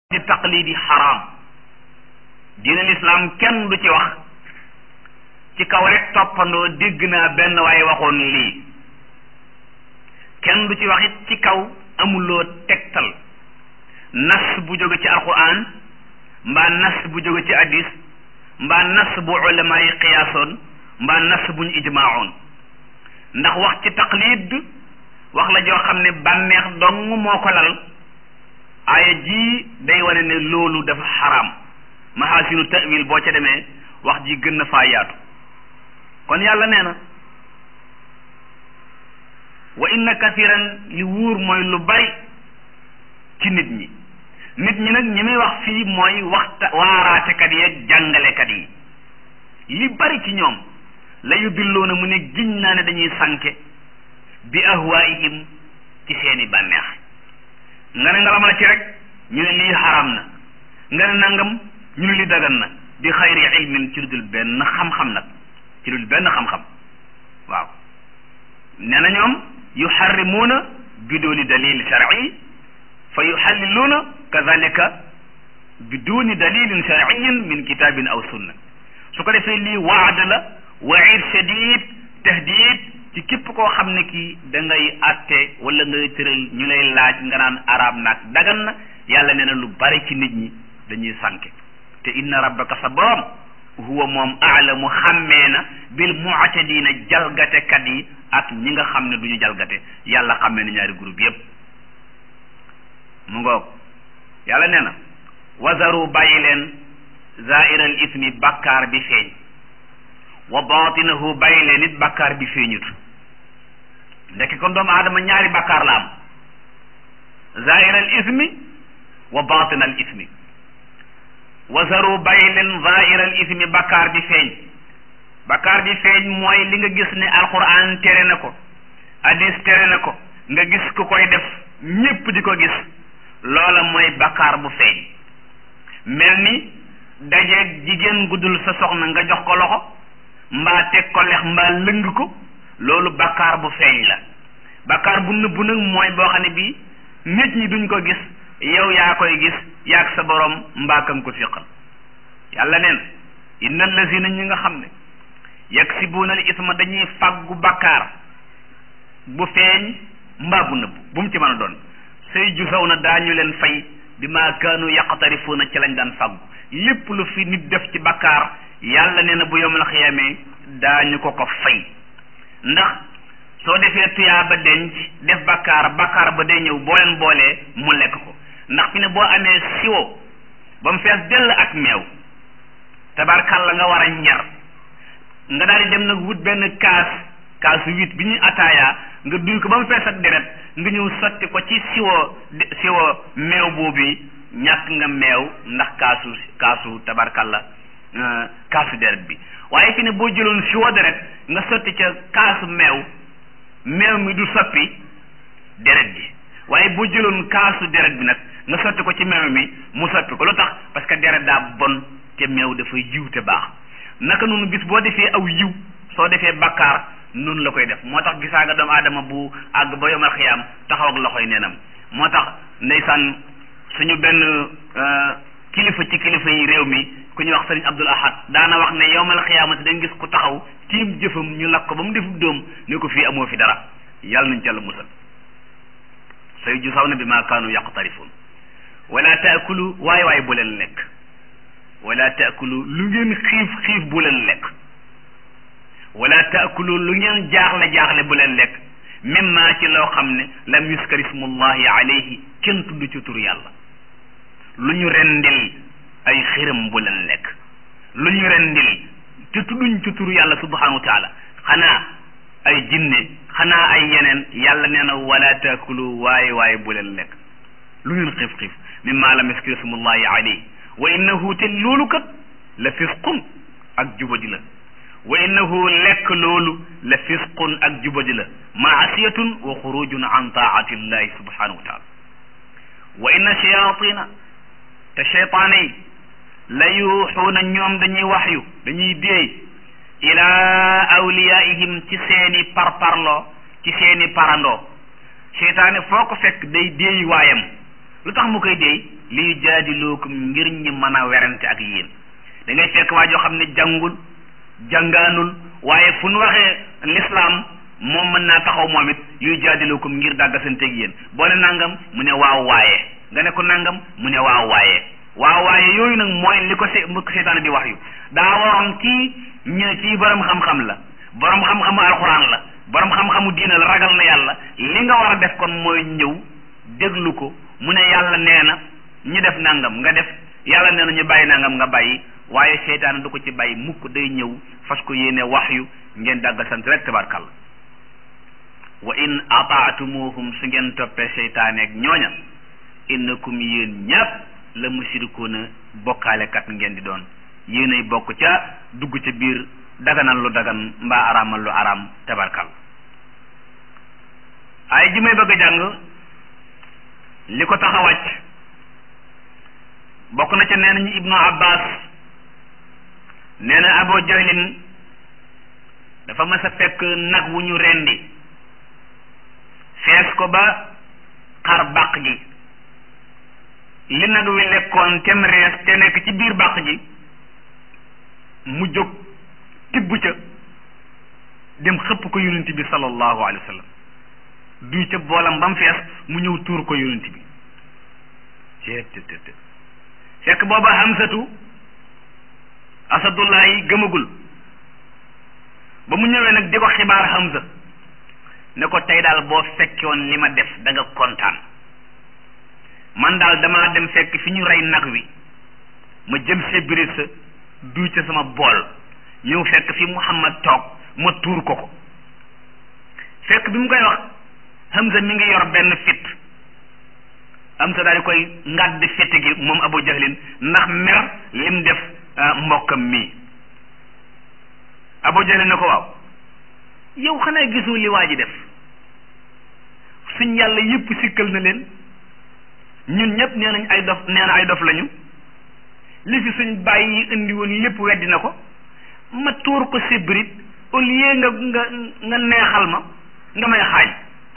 ci taqlidi xaraam diine lislaam kenn du ci wax ci kaw rek toppandoo dégg naa benn waaye waxoon lii kenn du ci wax it ci kaw amuloo tegtal nas bu jóge ci alquran mbaa nas bu jóge ci hadis mbaa nas bu ulama yi qiyaasoon mbaa nas bu ñu ijmaaoon ndax wax ci taqlid wax la joo xam ne bànneex dong moo ko lal aaya ji day wane ne loolu dafa xaraam mahasinu tawil boo ca demee wax ji gën na faa yaatu kon yàlla nee na wa inna kathiran li wuur mooy lu bari ci nit ñi nit ñi nag ñi muy wax fii mooy waxta waaraatekat yi ak jàngalekat yi li bari ci ñoom la yudilloona mu ne giñ naa ne dañuy sànke bi ahwaihim ci seeni bànneex nga ne ngalam la ci rek ñu ne lii xaram na nga ne nangam ñu ne lii dagan na bi xayri ilmin ci lu dul benn xam-xam nag ci lu dul benn xam-xam waaw nee na ñoom yuxarrimuuna biduni dalil shar'i fa yuxalliluuna kadalika biduni dalilin shar'iyin min kitabin aw sunna su ko defee lii waad la waid shadid tahdid ci képp koo xam ne kii da ngay atte wala ngay tëral ñu lay laaj nga naan arab naag dagan na yàlla nee na lu bari ci nit ñi dañuy sànke te inna rabbaka sa borom huwa moom aalamu xàmmee na bil mu'tadina jalgatekat yi ak ñi nga xam ne du ñu jalgate yàlla xàmmee na ñaari groupe yépp mu ngoog yàlla nee na wazaru bàyyi leen zairal ismi bakkaar bi feeñ wa batinahu bàyyi leen it bakkaar bi feeñut ndekk kon doomu aadama ñaari bakkaar la am zairal ismi wa batinal ismi wazaru bàyyi leen zairal ismi bakkaar bi feeñ bakkaar bi feeñ mooy li nga gis ne alquran tere na ko hadis tere na ko nga gis ku koy def ñépp di ko gis loola mooy bakkaar bu feeñ mel ni dajeeg jigéen guddul sa soxna nga jox ko loxo mbaa teg ko lex mbaa lëng ko loolu bakkaar bu feeñ la bakkaar bu nëbbu nag mooy boo xam ne bii nit ñi duñ ko gis yow yaa koy gis yaag sa borom mbaa kam ko fiqal yàlla neen inna allazina ñi nga xam ne yaksibuuna al isma dañuy fàggu bakkaar bu feeñ mbaa bu nëbbu bu mu ci mën a doon say jusaw na daañu leen fay bi maa kaanu yaqtarifuuna ci lañ daan fàggu lépp lu fi nit def ci bakkaar yàlla nee na bu yomal xiyamee daañu ko ko fay ndax soo defee tuyaa ba denc def bakkaar bakkaar ba day ñëw boo leen boolee mu lekk ko ndax fi ne boo amee siwo ba mu fees dell ak meew tabarkalla nga war a ñar nga daal di dem nag wut benn kaas kaasu huit bi ñuy ataaya nga duy ko ba mu fees ak deret nga ñëw sotti ko ci siwo siwo meew boobu ñàkk nga meew ndax kaasu kaasu tabarkalla kaasu deret bi waaye fi ne boo jëloon siwo deret nga sotti ca kaasu meew meew mi du soppi deret ji waaye boo jëloon kaasu deret bi nag nga sotti ko ci meew mi mu soppi ko lu tax parce que deret daa bon te meew dafay yiw te baax naka noonu bis boo defee aw yiw soo defee bakkaar noonu la koy def moo tax gisaa nga doomu aadama bu àgg ba yomal xiyaam taxaw ak loxoy neenam moo tax ndeysaan suñu benn kilifa ci kilifa yi réew mi ku ñuy wax sëriñ Abdul Ahad daana wax ne yowmal xiyaamati dañ gis ku taxaw tiim jëfam ñu lakk ko ba mu defub doom ne ko fii amoo fi dara yàlla nañ ca la musal say ju saw na bi maa kaanu yaqtarifuun wala taakulu waay waay bu leen lekk wala taakulu lu ngeen xiif xiif bu leen lekk wala taakulu lu ngeen jaaxle jaaxle bu leen lekk mimma ci loo xam ne lam yuskar ismullahi alayhi kenn tudd ci tur yàlla lu ñu rendil ay xiram bu leen lekk lu ñu rendil te tudduñ ci tur yàlla subhanahu wa taala xanaa ay jinne xanaa ay yeneen yàlla nee na wala taakulu waaye waaye bu leen lekk lu ngeen xiif xiif mimma lam yuskar ismullahi alayhi wa innahu te loolu kat la fisqun ak jubadi la wa innahu lekk loolu la fisqun ak jubadi la maasiyatun wa xurujun an taati llahi subhanahu wa taala wa inna shayatina te cheytaane yi la yuuxuuna ñoom dañuy waxyu dañuy déey ilaa awliyaihim ci seeni parparloo ci seeni parandoo cheytaane foo ko fekk day déey waayam lu tax mu koy déey li yujaadilookum ngir ñi mën a werante ak yéen da ngay fekk waa joo xam ne jàngul jàngaanul waaye fu nu waxee l'islam moom mën naa taxaw moom it li yujaadilookum ngir dàggasanteeg yéen boo ne nangam mu ne waaw waaye nga ne ko nangam mu ne waaw waaye waaw waaye yooyu nag mooy li ko se mu ko seytaane di wax yu daa waroon kii ñu ci borom xam-xam la borom xam-xamu alxuraan la borom xam-xamu diina la ragal na yàlla li nga war a def kon mooy ñëw déglu ko mu ne yàlla nee na ñu def nangam nga def yàlla nee na ñu bàyyi nangam nga bàyyi waaye seytaane du ko ci bàyyi mukk day ñëw fas ko yéene wax yu ngeen dàgga sant rek tabarkàlla wa in ataatumuhum su ngeen toppee seytaane ak ñooña innakum yéen ñàpp la musirikuuna bokkaalekat ngeen di doon yéenay bokk ca dugg ca biir daganal lu dagan mbaa araamal lu araam tabarkal ay ji may bëgg a jàng li ko tax a wàcc bokk na ca nee nañu ibnu abbas nee na abo jahlin dafa mas a fekk nag wu ñu rendi fees ko ba xar bàq gi li nag wi lekkoon tem rees te nekk ci biir bàq ji mu jóg tibb ca dem xëpp ko yonent bi sallallahu alayhi wa sallam duy ca boolam ba mu fees mu ñëw tuur ko yonent bi ceet fekk booba hamsatu asadullahi gëmagul ba mu ñëwee nag di ko xibaar hamsa ne ko tey daal boo fekkoon li ma def da nga kontaan man daal damaa dem fekk fi ñu rey nag wi ma jëm see birit sa duy ca sama bool ñëw fekk fi Muhammad toog ma tuur ko ko fekk bi mu koy wax Hamza mi ngi yor benn fit Hamza daal di koy ngàdd fitt gi moom Abu Jahlin ndax mer lim def mbokkam mii Abu Jahlin ne ko waaw yow xanaa gisoo li waa ji def suñ yàlla yëpp sikkal na leen ñun ñëpp nee nañ ay dof nee na ay dof lañu li fi suñ bàyyi yi indi woon lépp weddi na ko ma tuur ko sibrit au lieu nga nga nga neexal ma nga may xaañ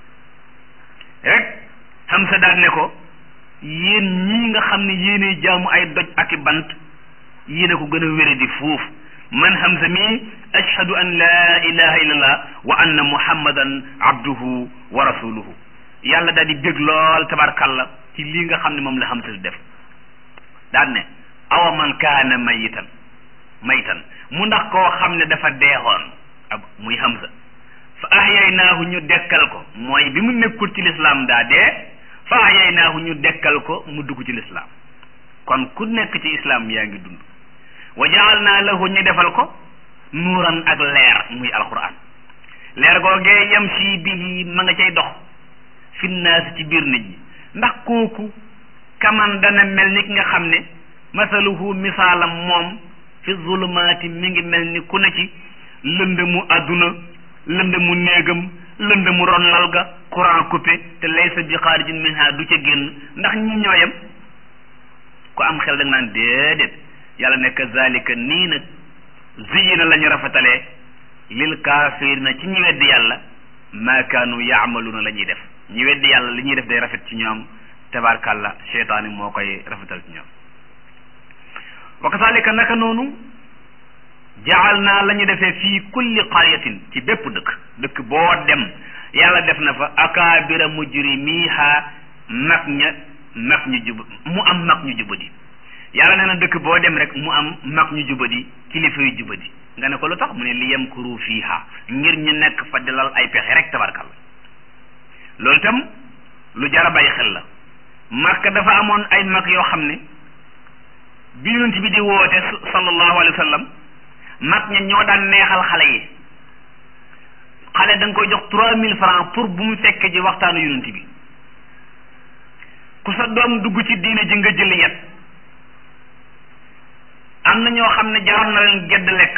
rek xam sa daal ne ko yéen ñii nga xam ne yéenay jaamu ay doj ak i bant yéen a ko gën a wére di fuuf man Hamza mii ashhadu an laa ilaha illallah wa anna muhammadan abduhu wa rasuluhu yàlla daal di bég lool tabarkalla ci lii nga xam ne moom la Hamza di def daan ne awa man kaana mayitan maytan mu ndax koo xam ne dafa deexoon ab muy Hamza fa ahyaynaahu ñu dekkal ko mooy bi mu nekkul ci lislaam daa dee fa ahyaynaahu ñu dekkal ko mu dugg ci lislaam kon ku nekk ci islaam yaa ngi dund wa jaalnaa lahu ñu defal ko nuuran ak leer muy alquran leer googee yam si bihi ma nga cay dox fi naas ci biir nit ñi ndax kooku kaman dana mel ni ki nga xam ne masaluhu misaalam moom fi zulumaati mi ngi mel ni ku ne ci lëndëmu àdduna lëndëmu néegam lëndëmu ronlal ga courant coupé te laysa bi xaarijin minha du ca génn ndax ñi ñooyam ku am xel da nga naan déedéet yàlla ne kazalika nii nag ziyina la ñu rafetalee lil kaafirina ci ñi weddi yàlla ma kaanu yaamaluuna la ñuy def ñi weddi yàlla li ñuy def day rafet ci ñoom tabarkàlla cheytaani moo koy rafetal ci ñoom wa kazalika naka noonu jaal naa la ñu defee fii kulli qaryatin ci bépp dëkk dëkk boo dem yàlla def na fa akaabira mujrimiha mag ña mag ñu jub mu am mag ñu jubadi yàlla nee na dëkk boo dem rek mu am mag ñu jubadi kilifa yu jubadi nga ne ko lu tax mu ne li yamkuru fiiha ngir ñu nekk fa dalal ay pexe rek tabarkal loolu itam lu jar a bàyyi xel la Makka dafa amoon ay mag yoo xam ne bi yonent bi di woote sallallahu alayhi wa sallam mag ña ñoo daan neexal xale yi xale da nga koy jox trois mille francs pour bu mu fekkee ji waxtaanu yonent bi ku sa doom dugg ci diine ji nga jël yet am na ñoo xam ne jaroon na leen gedd lekk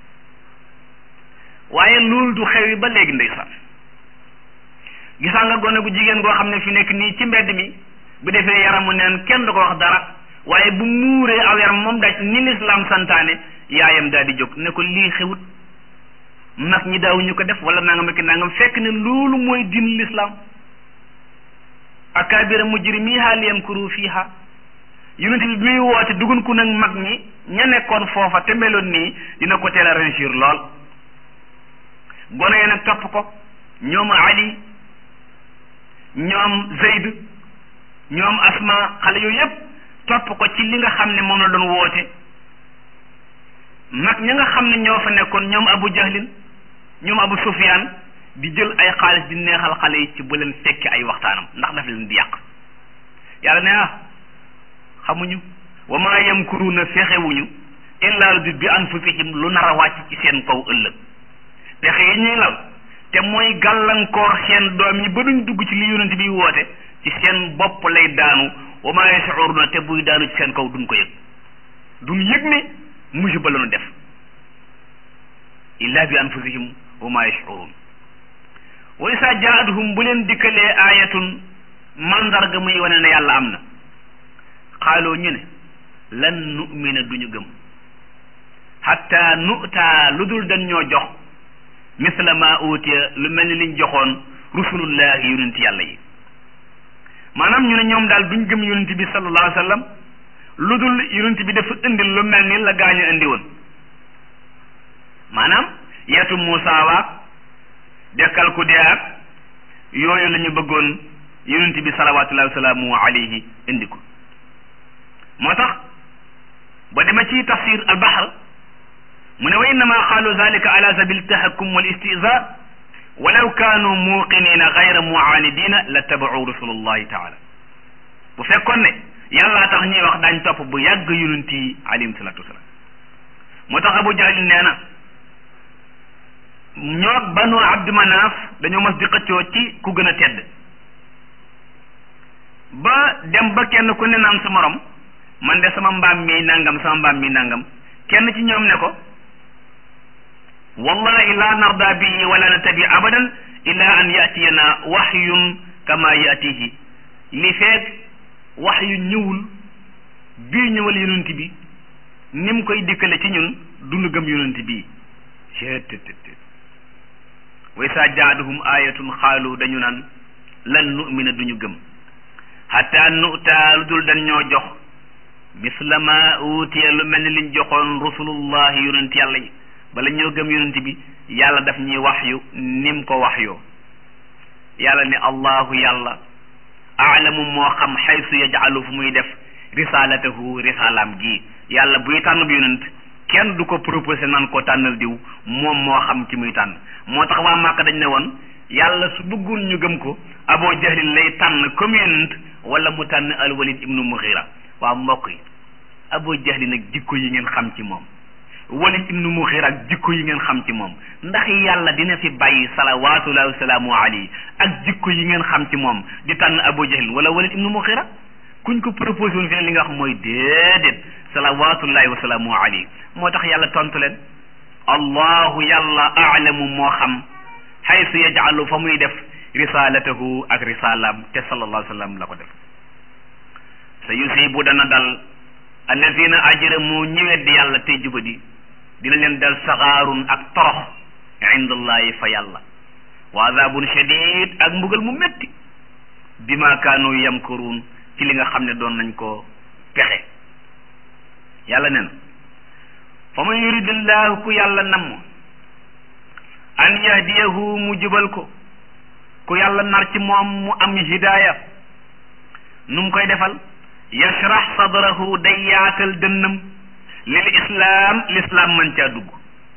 waaye loolu du xewi ba léegi ndeysaan gisaa nga gone gu jigéen goo xam ne fi nekk nii ci mbedd mi bu defee yaramu neen kenn du ko wax dara waaye bu muuree aw yaram moom daj ni lislaam santaane yaayam daal di jóg ne ko lii xewut mag ñi daawuñu ko def wala nangam ak nangam fekk ne loolu mooy din lislaam akabira mujrimiha liyamkuru fiha yonent bi muy woote dugun ku nag mag ñi ña nekkoon foofa te meloon nii dina ko teel a réussir lool gone yi nag topp ko ñoom Ali ñoom Zayd ñoom Asma xale yooyu yépp topp ko ci li nga xam ne moom la doon woote mag ña nga xam ne ñoo fa nekkoon ñoom Abu Jahlin ñoom Abu Sufyaan di jël ay xaalis di neexal xale yi ci bu leen fekki ay waxtaanam ndax daf leen di yàq yàlla ne ah xamuñu wa maa yamkuruuna fexewuñu illaa lu bi anfusihim lu nar a wàcc ci seen kaw ëllëg pexe yi ñuy lal te mooy gàllankoor seen doom yi ba duñ dugg ci li yonent bi woote ci seen bopp lay daanu wa maa yash'uruuna te buy daanu ci seen kaw duñ ko yëg duñ yëg ne musiba la ñu def illaa bi anfusihim wa maa yash'uruun wa isaa jaa'athum bu leen dikkalee aayatun mandarga muy wane ne yàlla am na xaaloo ñu ne lan nu'mina duñu gëm hatta nu'taa lu dul dañ ñoo jox misla ma utiya lu mel ni liñ joxoon rusulullahi yonent yàlla yi maanaam ñu ne ñoom daal duñ gëm yonent bi sallallahu alayhi wa sallam lu dul yonent bi dafa indi lu mel ni la gaañu indi woon maanaam yeetu Muusaa waak dekkal ku dee ak yooyu la ñu bëggoon yonent bi salawatullahi wasalaamu alayhi indi ko moo tax ba dema ci tafsir al bahr mu ne wa innama xaalu zalika ala sabil tahakkum wal istiza walaw kaanu muuqinina gayra muanidina la tabau rasulullahi taala bu fekkoon ne yàllaa tax ñuy wax daañ topp bu yàgg yonent yi alayhim salatu wasalaam moo tax abu jahlin nee na ñoo banu abdu manaaf dañoo mas di xëccoo ci ku gën a tedd ba dem ba kenn ku ne naan sa morom man de sama mbaam mi nangam sama mbaam mi nangam kenn ci ñoom ne ko wallahi la narda bihi wala natabi abadan illa an yatiyana waxyun kama yatihi li feeg wax yu ñëwul bii ñëwal yonent bi ni mu koy dikkale ci ñun dunu gëm yonent bii wa isa jaaduhum ayatun xaalu dañu naan lan nu'mina duñu gëm hatta nu'ta lu dul dañ ñoo jox misla ma utiya lu mel ni liñ joxoon rusulullahi yonent yàlla yi bala ñoo gëm yonent bi yàlla daf ñuy wax yu nim ko wax yoo yàlla ne allahu yàlla aalamu moo xam xaysu yajalu fu muy def risalatahu risalaam gi yàlla buy tànn bi yonent kenn du ko proposé nan ko tànnal diw moom moo xam ci muy tànn moo tax waa Màkka dañ ne woon yàlla su bëggul ñu gëm ko Abu Jahlin lay tànn comme yonent wala mu tànn alwalid ibnu Mughira waa mbokk yi Abu Jahlin nag jikko yi ngeen xam ci moom walid ibnu Mughira ak jikko yi ngeen xam ci moom ndax yàlla dina fi bàyyi salawaatullahi wasalaamu alayhi ak jikko yi ngeen xam ci moom di tànn Abu Jahlin wala walid ibnu Mughira kuñ ko proposé woon fi li nga wax mooy déedéet salawaatullahi wasalaamu alayhi moo tax yàlla tontu leen allahu yàlla aalamu moo xam xaysu yajalu fa muy def risalatahu ak risalaam te sallallahu alayhi wa sallam la ko def sa yusibu dana dal alladina ajramu ñi weddi yàlla tey jubadi dina leen dal saxaarun ak torox indallahi fa yàlla wa adabun shadid ak mbugal mu métti bima kaanu yamkuruun ci li nga xam ne doon nañ ko pexe yàlla nen fa man yuridillahu ku yàlla namm an yahdiyahu mu jubal ko ku yàlla nar ci moom mu am hidaaya nu mu koy defal yashrah sadrahu day yaatal dënnam lil islaam lislaam man caa dugg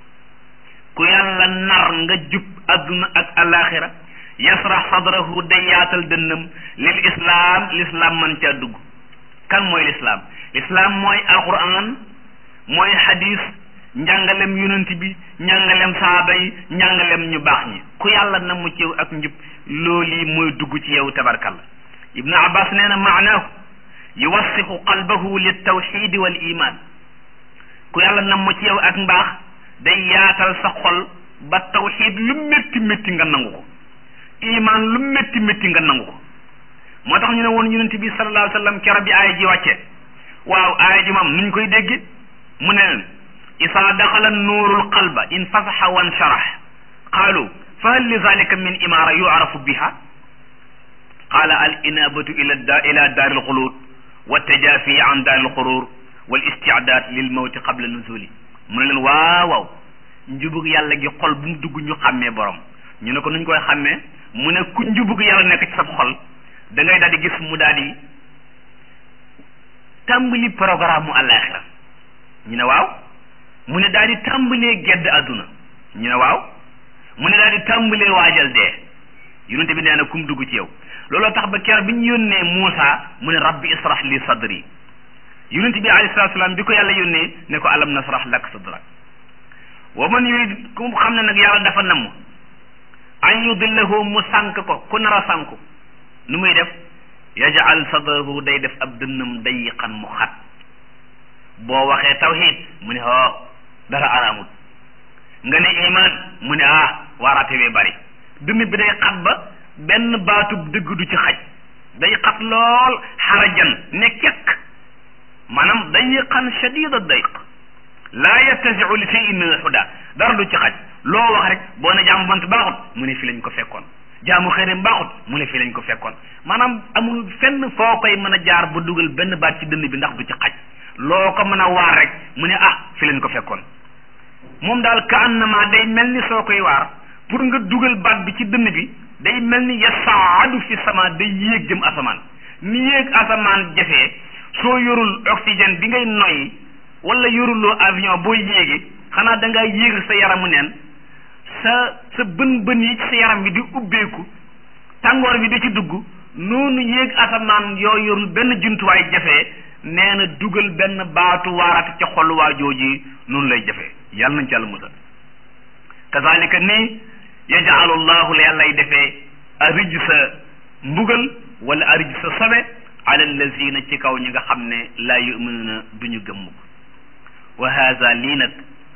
ku yàlla nar nga jub adduna ak alaxira yashrah sadrahu day yaatal dënnam lil islaam lislaam man caa dugg kan mooy lislaam lislaam mooy alquran mooy hadis njàngalem yonent bi njàngalem saaba yi njàngalem ñu baax ñi ku yàlla na mu ci yow ak njub loolu yi mooy dugg ci yow tabarkalla ibnu abbas nee na maanaahu yuwassixu qalbahu lit tawxidi wal iman ku yàlla na mu ci yow ak mbaax day yaatal sa xol ba tawxid lu métti métti nga nangu ko iman lu métti métti nga nangu ko moo tax ñu ne woon yonent bi sallallahu alayhi wa sallam keroog bi aaya ji wàcce waaw aaya ji moom nuñ koy dégge mu ne leen isaa daxala nuurul qalba in fasaxa wan sharax qaalu fa hal li zalika min imaara yucrafu biha qaala al inabatu ila da ila daari lxuluud wa tajaafi an daaril xurur wal istiadaat lil mawti qabla nuzuli mu ne leen waaw waaw njubug yàlla gi xol bu mu dugg ñu xàmmee borom ñu ne ko nuñ koy xàmmee mu ne ku njubug yàlla nekk ci sab xol da ngay daal di gis mu daal di tàmbali programme mu àllaaxira ñu ne waaw mu ne daal di tàmbalee gedd àdduna ñu ne waaw mu ne daal di tàmbalee waajal dee yonente bi nee na kum dugg ci yow looloo tax ba ker bi ñu yónnee Muusa mu ne rabbi israh li sadri yonente bi alayhi salatu salaam bi ko yàlla yónnee ne ko alam nasrah lak sadrak wa man yurid ku xam ne nag yàlla dafa namm an yudillahu mu sànk ko ku nar a sànku nu muy def yajal sadrahu day def ab dënnam dayiqan mu xat boo waxee tawhid mu ne oh dara araamut nga ne iman mu ne ah waaraate wee bari dënn bi day xat ba benn baatub dëgg du ci xaj day xat lool xarajan ne kekk maanaam dayiqan shadida dayq laa yattasiu li shay'in min alhuda dara du ci xaj loo wax rek boo ne jaamu bant baaxut mu ne fii lañ ko fekkoon jaamu xërim baaxut mu ne fii lañ ko fekkoon maanaam amul fenn foo koy mën a jaar ba dugal benn baat ci dënn bi ndax du ci xaj loo ko mën a waar rek mu ne ah fii lañ ko fekkoon moom daal ka annama day mel ni soo koy waar pour nga dugal baat bi ci dënn bi day mel ni yasaadu fi sama day yéeg jëm asamaan ni yéeg asamaan jafee soo yorul oxygène bi ngay noyyi wala yoruloo avion boo yéegi xanaa da ngaa yéeg sa yaramu neen sa sa bën bën yi ci sa yaram bi di ubbeeku tàngoor bi di ci dugg noonu yéeg asamaan yoo yorul benn jumtuwaay jafee nee na dugal benn baatu waarate ca xol waa jooji noonu lay jafee yàlla nañ ci yàlla musal kazalika nii yajaalu llahu la yàllay defee arij sa mbugal wala arij sa sobe ala allazina ci kaw ñi nga xam ne laa yuminuuna duñu gëmm ko wa haza lii nag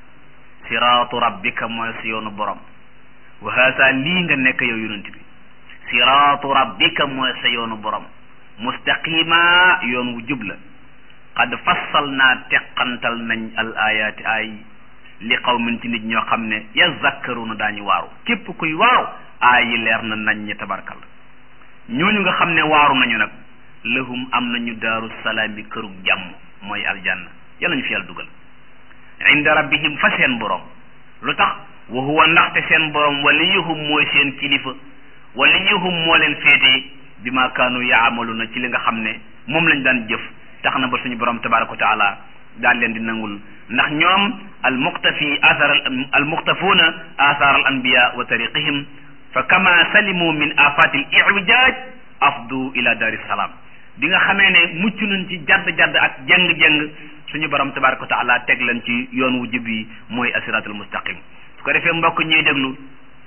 siraatu rabbika mooy si yoonu borom wa haza lii nga nekk yow yonent bi siraatu rabbika mooy sa yoonu borom mustaqima yoon wu jub la qad fassal naa teqantal nañ al ayaati ay li qawmin ci nit ñoo xam ne yazakkaruna daañu waaru képp kuy waaru aay yi leer na nañ ñi tabarkal ñooñu nga xam ne waaru nañu nag lahum am nañu daaru salaami kërug jàmm mooy aljanna yàlla ñu fi yàlla dugal inda rabbihim fa seen borom lu tax wa huwa ndaxte seen borom waliyuhum mooy seen kilifa waliyuhum moo leen féete bi ma kaanu yaamaluna ci li nga xam ne moom lañ daan jëf tax na ba suñu borom tabaraka wa taala daan leen di nangul ndax ñoom al muqtafi athar al muqtafuuna athar al anbiya wa tariqihim fa kama salimu min afati al iwijaj afdu ila daari salaam bi nga xamee ne mucc nañ ci jadd-jadd ak jëng-jëng suñu borom tabaraka wa taala teg leen ci yoon wu jub yi mooy asiratul mustaqim su ko defee mbokk ñuy déglu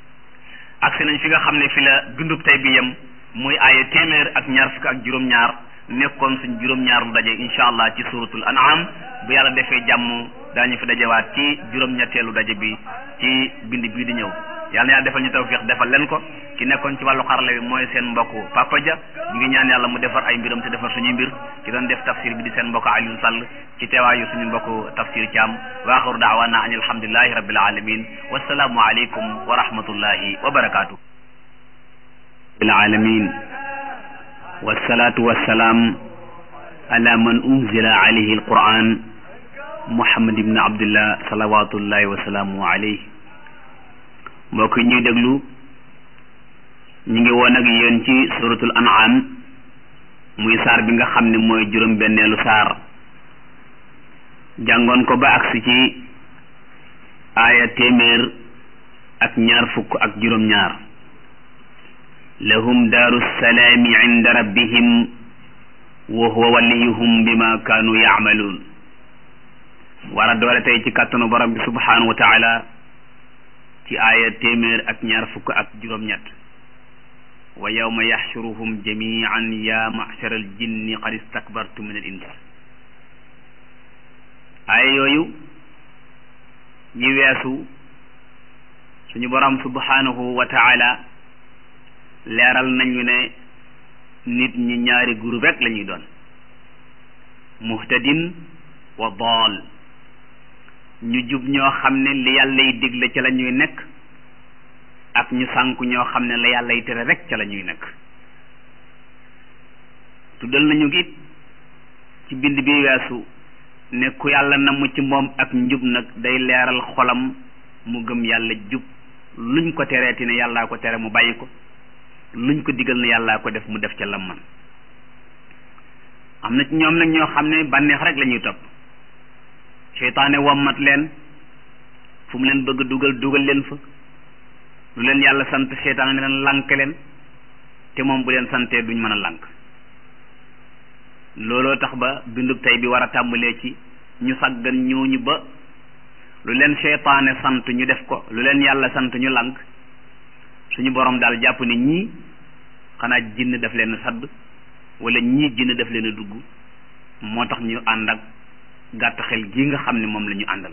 agsi nañ fi nga xam ne fi la dundub tey bi yem muy aaya téeméer ak ñaar fukk ak juróom-ñaar nekkoon suñ juróom-ñaar lu daje incha allah ci suratul an'am bu yàlla defee jàmm daañu fi dajewaat ci juróom-ñetteelu daje bi ci bind bii di ñëw yàlla na yàlla defal ñu tawfiq defal leen ko ki nekkoon ci wàllu xarala bi mooy seen mbokk Papa Dia ñu ngi ñaan yàlla mu defar ay mbiram te defar suñuy mbir ki doon def tafsir bi di seen mbokk Alioune Sall ci teewaayu suñu mbokk tafsir Thiam wa axiru daawaana an alhamdulillahi rabbil alamin wassalaamu aleykum wa rahmatullahi wa barakaatu rabbil alamin wassalatu wassalaam ala man unzila alayhi alquran muhammad ibn abdullah salawatullahi wa salaamu alayhi mbokk ñuy déglu ñu ngi woon ak yéen ci suratul an'am muy saar bi nga xam ne mooy juróom benneelu saar jàngoon ko ba agsi ci aaya téeméer ak ñaar fukk ak juróom ñaar lahum daaru salaami inda rabbihim wa huwa waliyuhum bima kaanu yaamaluun war a doole tey ci kàttanu borom bi subhanahu wa taala ci aaya téeméer ak ñaar fukk ak juróom-ñett wa yawma yaxshuruhum jamian ya machara al jinni qad istakbartu min al ins aaya yooyu ñi weesu suñu borom subhanahu wa taala leeral nañu ne nit ñi ñaari groupe rek la ñuy doon muhtadin wa daal ñu jub ñoo xam ne li yàllay digle ca la ñuy nekk ak ñu sànku ñoo xam ne la yàllay tere rek ca la ñuy nekk tuddal nañu it ci bind bi weesu ne ku yàlla namm ci moom ak njub nag day leeral xolam mu gëm yàlla jub luñ ko tereeti ne yàllaa ko tere mu bàyyi ko luñ ko digal ne yàllaa ko def mu def ca lam man am na ci ñoom nag ñoo xam ne bànneex rek la ñuy topp seytaane wommat leen fu mu leen bëgg dugal dugal leen fa lu leen yàlla sant seytaane ne leen lànk leen te moom bu leen santee duñ mën a lànk looloo tax ba bindub tey bi war a tàmbalee ci ñu sàggan ñooñu ba lu leen seytaane sant ñu def ko lu leen yàlla sant ñu lànk suñu borom daal jàpp ne ñii xanaa jinn daf leen sadd wala ñii jinn daf leen a dugg moo tax ñu ànd ak gàtt xel gi nga xam ne moom la ñu àndal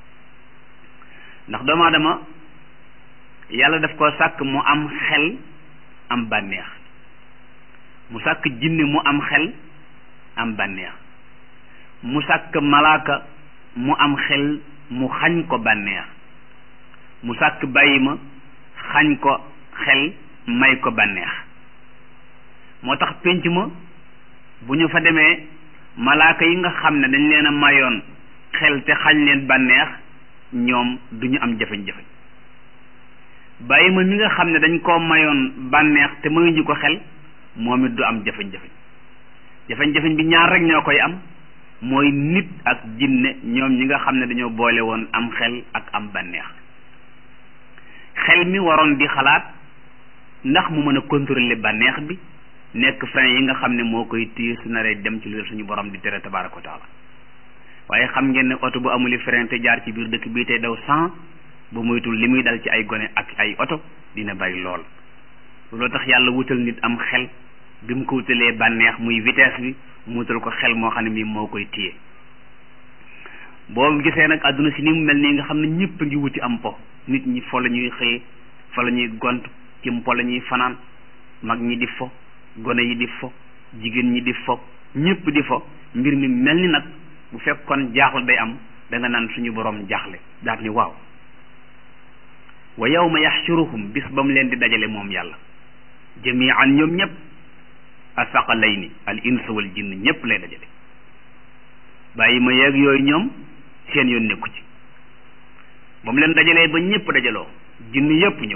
ndax doomu aadama yàlla daf ko sàkk mu am xel am bànneex mu sàkk jinne mu am xel am bànneex mu sàkk malaaka mu am xel mu xañ ko bànneex mu sàkk bàyyi ma xañ ko xel may ko bànneex moo tax pénc ma bu ñu fa demee malaaka yi nga xam ne dañ leen a mayoon xel te xañ leen bànneex ñoom du ñu am jafe-jafe bàyyi ma mi nga xam ne dañ koo mayoon bànneex te mayuñu ko xel moom it du am jafe-jafe jafe-jafe bi ñaar rek ñoo koy am mooy nit ak jinne ñoom ñi nga xam ne dañoo boole woon am xel ak am bànneex xel mi waroon di xalaat ndax mu mën a contrôler bànneex bi nekk frein yi nga xam ne moo koy téye su naree dem ci lu suñu borom di tere tabaraka wa taala waaye xam ngeen ne oto bu amuli frein te jaar ci biir dëkk bii tey daw cent ba moytul li muy dal ci ay gone ak ay oto dina bari lool looloo tax yàlla wutal nit am xel bi mu ko wutalee bànneex muy vitesse bi mu wutal ko xel moo xam ne mii moo koy téye boo gisee nag àdduna si ni mu mel nii nga xam ne ñëpp a ngi wuti am po nit ñi fo la ñuy xëyee fa la ñuy gont ci mpo la ñuy fanaan mag ñi di fo gone yi di fo jigéen ñi di fo ñëpp di fo mbir mi mel ni nag bu fekkoon jaaxul day am da nga naan suñu borom jaaxle daat ni waaw wa yawma yaxshuruhum bis ba mu leen di dajale moom yàlla jamian ñoom ñëpp asaqalayni al ins wal jinn ñëpp lay dajale bàyyi ma yeeg yooyu ñoom seen yoon nekku ci ba mu leen dajalee ba ñëpp dajaloo jinn yëpp ñëw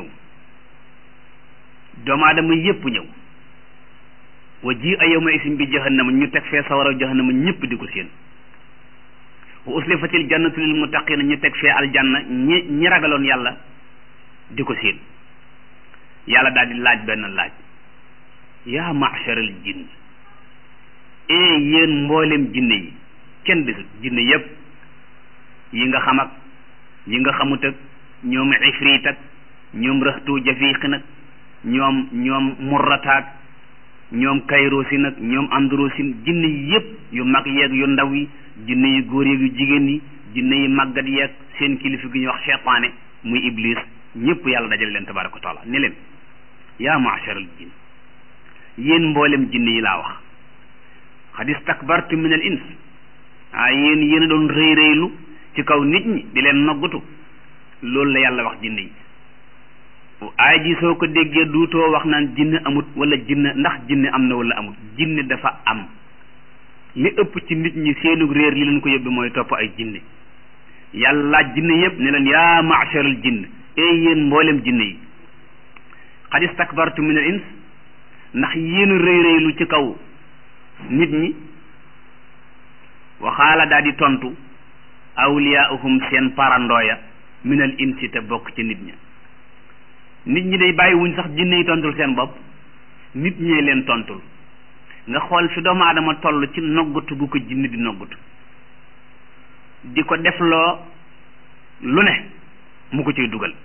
doomu aadama yëpp ñëw wa ji a yawma isim bi jahannama ñu teg fee sawara jahannama ñëpp di ko seen wa uslifatil jannatu lil muttaqina ñu teg fee aljanna ñi ñi ragaloon yàlla di ko seen yàlla daal di laaj benn laaj yaa masharal jinn ee yéen mboolem jinne yi kenn desut jinne yépp yi nga xam ak yi nga xamut ak ñoom ifrit ak ñoom rëxtu jafiq nag ñoom ñoom murrataak ñoom kayrosin ak ñoom androsin jinne yi yépp yu mag yeeg yu ndaw yi jinne yu góor yeeg yu jigéen yi jinne yi màggat yeeg seen kilifa gi ñuy wax cheytaane muy iblis ñëpp yàlla dajale leen tabaraka wa taala ni leen yaa maasharal jinn yéen mboolem jinne yi laa wax xad istakbartu min al ins ah yéen yéen a doon rëy rëylu ci kaw nit ñi di leen noggutu loolu la yàlla wax jinne yi aay ji soo ko déggee duutoo wax naan jinne amut wala jinne ndax jinne am na wala amut jinne dafa am li ëpp ci nit ñi seenu réer li leen ko yóbbi mooy topp ay jinne yàlla laaj jinne yëpp ne leen yaa maasharal jinn ee yéen mboolem jinne yi xad istakbartu min al ins ndax yéen a rëy rëylu ci kaw nit ñi waxaala daal di tontu awliyaahum seen parandooya min al insi te bokk ci nit ña nit ñi day bàyyi wuñ sax jinne yi tontul seen bopp nit ñee leen tontul nga xool fi doomu aadama toll ci noggatu gu ko jinne di noggatu di ko defloo lu ne mu ko ciy dugal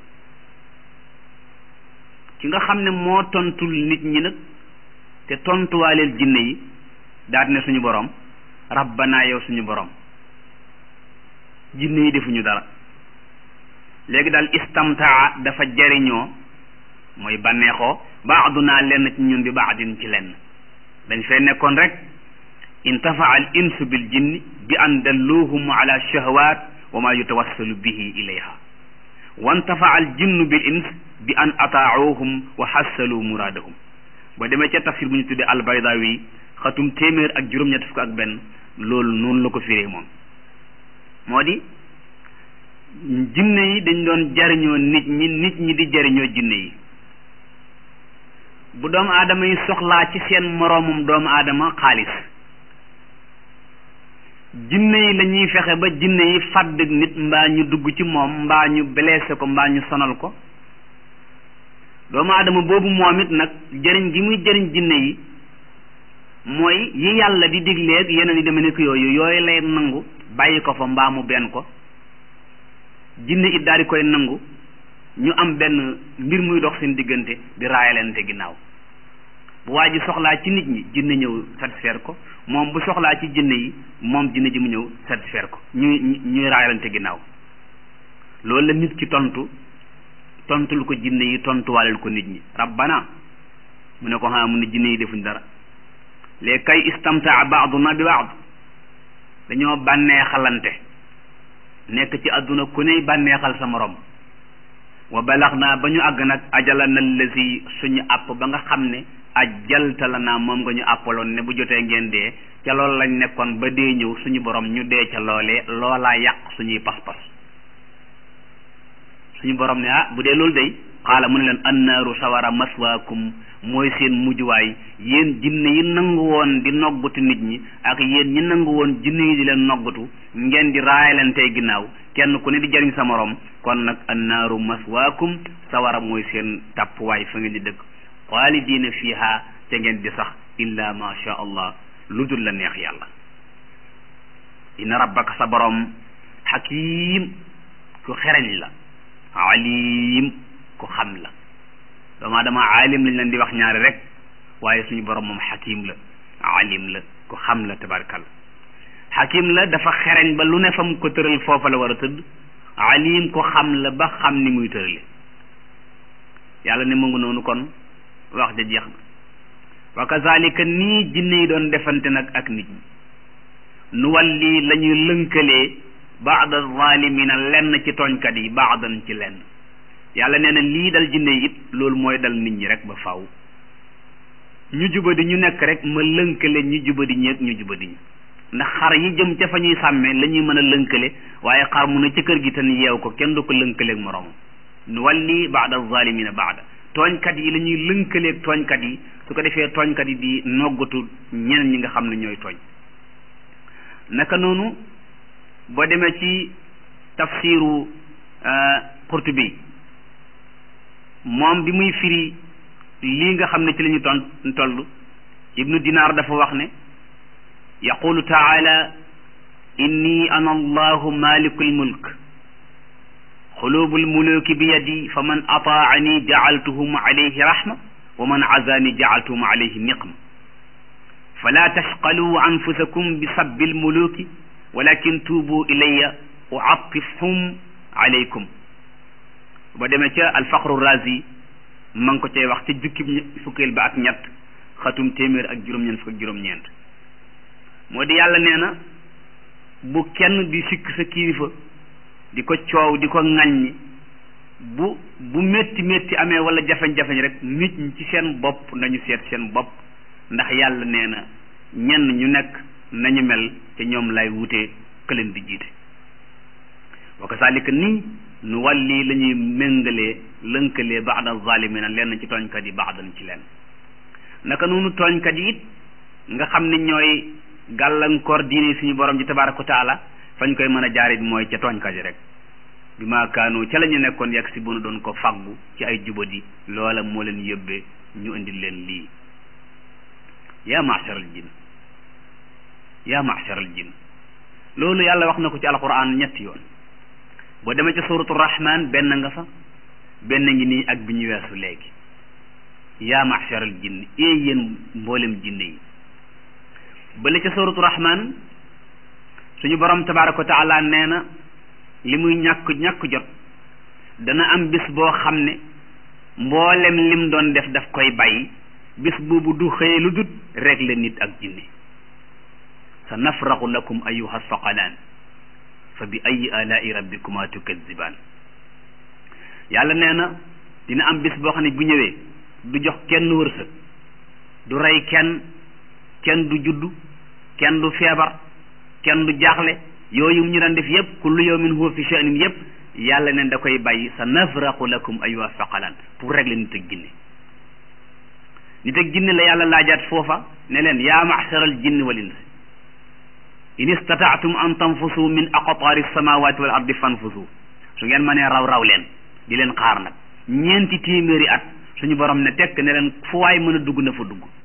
ki nga xam ne moo tontul nit ñi nag te tontuwaaleel jinne yi daal ne suñu borom rabbana yow suñu borom jinne yi defuñu dara léegi daal istamtaa dafa jariñoo mooy bànneexoo baaduna lenn ci ñun bi baadin ci lenn dañ fee nekkoon rek intafaa al insu bil jinni bi an dalluhum ala shahwat wa ma yutawassalu bihi ilayha wa intafaa al jinnu bil ins bi an ataauhum wa xassalu muraadahum ba demee ca tafsir bu ñu tuddee albaydawi xatum téeméer ak juróom-ñett fukk ak benn loolu noonu la ko firee moom moo di jinne yi dañ doon jariñoo nit ñi nit ñi di jariñoo jinne yi bu doomu aadama yi soxlaa ci seen moroomum doomu aadama xaalis jinne yi la ñuy fexe ba jinne yi fàdd nit mbaa ñu dugg ci moom mbaa ñu blessé ko mbaa ñu sonal ko doomu aadama boobu moom it nag jëriñ gi muy jëriñ jinne yi mooy yi yàlla di digleeg yeneen yi deme nekk yooyu yooyu lay nangu bàyyi ko fa mbaa mu benn ko jinne it daal di koy nangu ñu am benn mbir muy dox seen diggante di raayalante ginnaaw bu waa ji soxlaa ci nit ñi jinne ñëw satisfaire ko moom bu soxlaa ci jinne yi moom jinne ji mu ñëw satisfaire ko ñuy ñuy raayalante ginnaaw loolu la nit ki tontu tontul ko jinne yi tontuwaaleel ko nit ñi rabbana mu ne ko xanaa mu ne jinne yi defuñ dara léegi kay istamtaa baaduna bi baad dañoo bànnee xalante nekk ci àdduna ku ney bànneexal sa morom wa balax naa ba ñu àgg nag ajala na lësi suñu àpp ba nga xam ne ajalta la naa moom nga ñu àppaloon ne bu jotee ngeen dee ca loolu lañ nekkoon ba dee ñëw suñu borom ñu dee ca loolee loolaa yàq suñuy pas-pas suñu borom ne ah bu dee loolu day xaala mu ne leen annaaru sawara maswaakum mooy seen mujjuwaay yéen jinne yi nangu woon di noggatu nit ñi ak yéen ñi nangu woon jinne yi di leen noggatu ngeen di raayalantey ginnaaw kenn ku ne di jariñ sa morom kon nag annaaru maswaakum sawara mooy seen tàppuwaay fa ngeen di dëkk xaalidiina fiiha te ngeen di sax illa ma sha allah lu dul la neex yàlla inna rabbaka sa borom xakiim ku xereñ la alim ku xam la doomaa dama alim lañ leen di wax ñaari rek waaye suñu borom moom xakim la alim la ku xam la tabarkal xakim la dafa xereñ ba lu ne fa mu ko tëral foofa la war a tëdd alim ko xam la ba xam ni muy tërale yàlla ne mu ngi noonu kon wax ja jeex na wa kazalika nii jinne yi doon defante nag ak nit ñi nu walli la ñuy lënkalee baada zalimina lenn ci tooñkat yi baadan ci lenn yàlla nee na lii dal jinne yi it loolu mooy dal nit ñi rek ba faw ñu jubadi ñu nekk rek ma lënkale ñu jubadi ñeeg ñu jubadi ñi ndax xar yi jëm ca fa ñuy sàmmee la ñuy mën a lënkale waaye xar mu ne ci kër gi te ni yeew ko kenn du ko lënkaleeg moroomam nu walli baada zalimina baada tooñkat yi la ñuy lënkaleeg tooñkat yi su ko defee tooñkat yi di noggatu ñeneen ñi nga xam ne ñooy tooñ naka noonu boo demee ci tafsiru Qurtubi moom bi muy firi lii nga xam ne ci la ñu ton toll ibnu dinaar dafa wax ne yaqulu taala inni ana allahu maliku lmulk xulubu lmuluki bi yadi fa man ataani jacaltuhum alayhi rahma wa man azani jacaltuhum alayhi niqma fala tashqaluu anfusakum bi sabbi lmuluki walakin tuubu ilayya uatifhum alaykum ba demee ca alfaqru razi ma ngi ko cay wax ca jukkib fukkeel ba ak ñett xatum téeméer ak juróom-ñeent fukk ak juróom-ñeent moo di yàlla nee na bu kenn di sikk sa kilifa di ko coow di ko ŋàññi bu bu métti métti amee wala jafeñ-jafeñ rek nit ñi ci seen bopp nañu seet seen bopp ndax yàlla nee na ñenn ñu nekk nañu mel te ñoom lay wutee këleen di jiite wa kazalika nii nu walli la ñuy méngalee lënkalee baada zalimina lenn ci tooñkat yi baadan ci leen naka noonu tooñkat yi it nga xam ne ñooy gàllankoor diine suñu borom ji tabaraka wa taala fañ koy mën a jaarit mooy ca tooñkat yi rek bi maa kaanu ca la ñu nekkoon yegg si bu nu doon ko faggu ci ay jubadi loola moo leen yóbbee ñu indil leen lii yaa macharal jin yaa macharal jin loolu yàlla wax na ko ci alquran ñetti yoon boo demee ca suratu rahman benn nga fa benn ngi nii ak bi ñu weesu léegi yaa macharal jinn ee yéen mboolem jinne yi bële ca suratu rahman suñu borom tabaraka wa taala nee na li muy ñàkk ñàkk jot dana am bis boo xam ne mboolem lim doon def daf koy bàyyi bis boobu du xëye lu dut régler nit ak jinne sa nafraxu lakum ayuha saqalaan fa bi ayi alaai rabbikuma tukazibaan yàlla nee na dina am bis boo xam ne bu ñëwee du jox kenn wërsëg du rey kenn kenn du juddu kenn du feebar kenn du jaaxle yooyu ñu daan def yépp kullu yawmin huwa fi sha'nin yépp yàlla ne da koy bàyyi sa nafraqu lakum ayyuha thaqalan pour régler nit ak jinne nit ak jinne la yàlla laajaat foofa ne leen yaa ma'shara al jinni wal ins in istata'tum an tanfusu min aqtaari samawati wal ardi fanfusu su ngeen mënee raw raw leen di leen xaar nag ñeenti téeméeri at suñu borom ne tekk ne leen fu waay mën a dugg na fa dugg